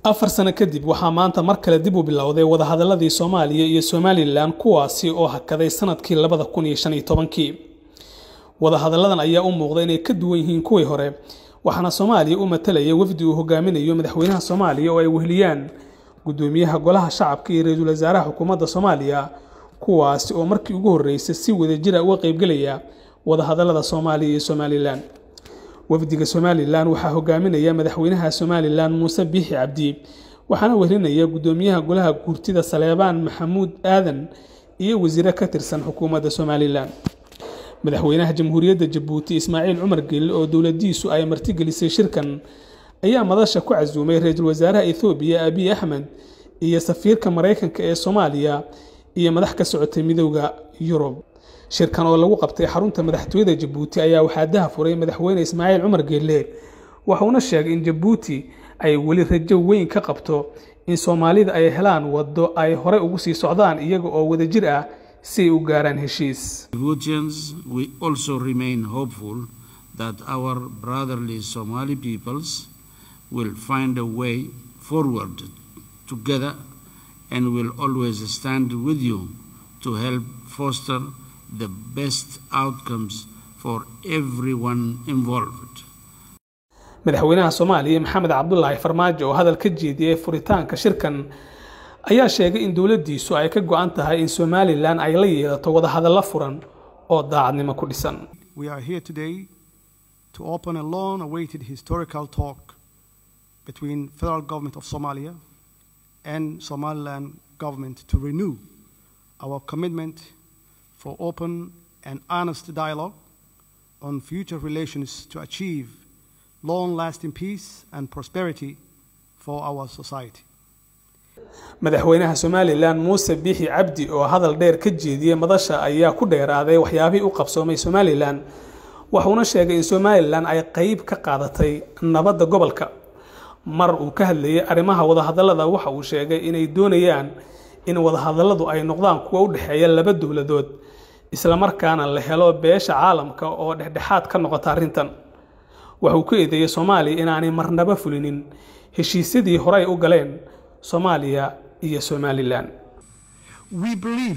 afar sano kadib waxaa maanta mar kale dib u bilowday wadahadaladii soomaaliya iyo somalilan kuwaasi oo hakaday sanadkii labada kun iyo shan iyo tobankii wadahadalladan ayaa u muuqda inay ka duwan yihiin kuwii hore waxaana soomaaliya u matalaya wafdi uu hogaaminayo madaxweynaha soomaaliya oo ay weheliyaan gudoomiyaha golaha shacabka iyo ra-iisul wasaaraha xukuumadda soomaaliya kuwaasi oo markii ugu horreysay si wadajira uga qaybgelaya wadahadallada soomaaliya iyo somalilan wafdiga somalilan waxaa hogaaminaya madaxweynaha somalilan muuse biixi cabdi waxaana wehelinaya gudoomiyaha golaha guurtida saleebaan maxamuud aadan iyo wasiire ka tirsan xukuumadda somalilan madaxweynaha jamhuuriyadda jabuuti ismaaciil cumar gelil oo dowladiisu ay martigelisay shirkan ayaa madasha ku casuumay ra-iisul wasaaraha ethoobiya abiy axmed iyo safiirka maraykanka ee soomaaliya iyo madax ka socotay midooda yurub shirkan oo lagu qabtay xarunta madaxtooyada jabuuti ayaa waxaa daha furay madaxweyne ismaaciil cumar geelle waxuuna sheegay in jabuuti ay weli rajo weyn ka qabto in soomaalida ay helaan waddo ay horey ugu sii socdaan iyaga oo wadajir ah si ay u gaaraan heshiis Djiboutians, we also remain hopeful that our brotherly Somali peoples will find a way forward together and will always stand with you to help foster the best outcomes for everyone involved. madaxweynaha soomaaliya maxamed cabdulaahi farmaajo oo hadal ka jeediyey furitaanka shirkan ayaa sheegay in dowladdiisu ay ka go-an tahay in somalilan ay la yeelato wadahadallo furan oo daacadnimo ku dhisan We are here today to open a long awaited historical talk between federal government of Somalia and Somaliland government to renew our commitment for open and honest dialogue on future relations to achieve long-lasting peace and prosperity for our society. madaxweynaha somalilan muuse biixi cabdi oo hadal dheer ka jeediyey madasha ayaa ku dheeraaday waxyaabihii u qabsoomay somalilan wuxuuna sheegay in somalilan ay qeyb ka qaadatay nabadda gobolka mar uu ka hadlayay arrimaha wadahadallada waxa uu sheegay inay doonayaan in wadahadalladu ay noqdaan kuwa u dhexeeya laba dowladood islamarkaana la helo beesha caalamka oo dhexdhexaad ka noqota arrintan waxuu ku eedeeyey soomaaliya inaanay marnaba fulinin heshiisyadii horey u galeen soomaaliya iyo somalilan we believe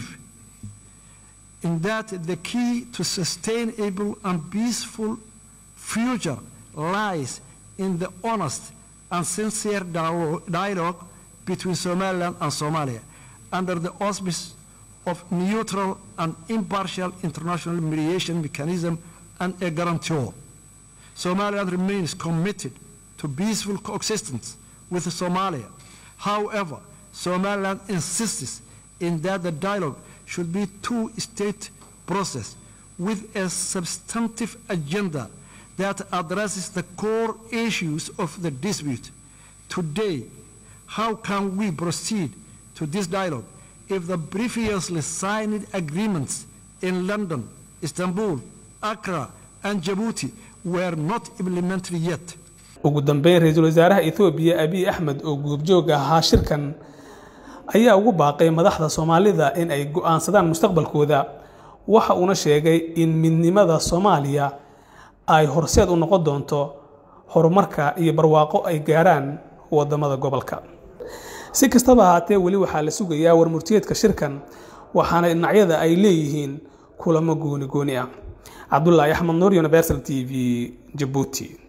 in that the key to sustainable and peaceful future lies in the honest and sincere dialogue, dialogue between Somaliland and Somalia under the auspice of neutral and impartial international mediation mechanism and a guarantor. Somaliland remains committed to peaceful coexistence with Somalia. However, Somaliland insists in that the dialogue should be two-state process with a substantive agenda that addresses the core issues of the dispute. Today, how can we proceed to this dialogue if the previously signed agreements in London, Istanbul, Accra, and Djibouti were not implemented yet? ugu dambeyn ra-iisul wasaaraha ethoobiya abiy axmed oo guubjoog ahaa shirkan ayaa ugu baaqay madaxda soomaalida in ay go-aansadaan mustaqbalkooda waxa uuna sheegay in midnimada soomaaliya ay horseed u noqon doonto horumarka iyo barwaaqo ay gaarhaan wadamada gobolka si kastaba ahaatee weli waxaa la sugayaa warmurtiyeedka shirkan waxaana dhinacyada ay leeyihiin kulamo gooni gooni ah cabdulaahi axmed nuur universal t v jabuuti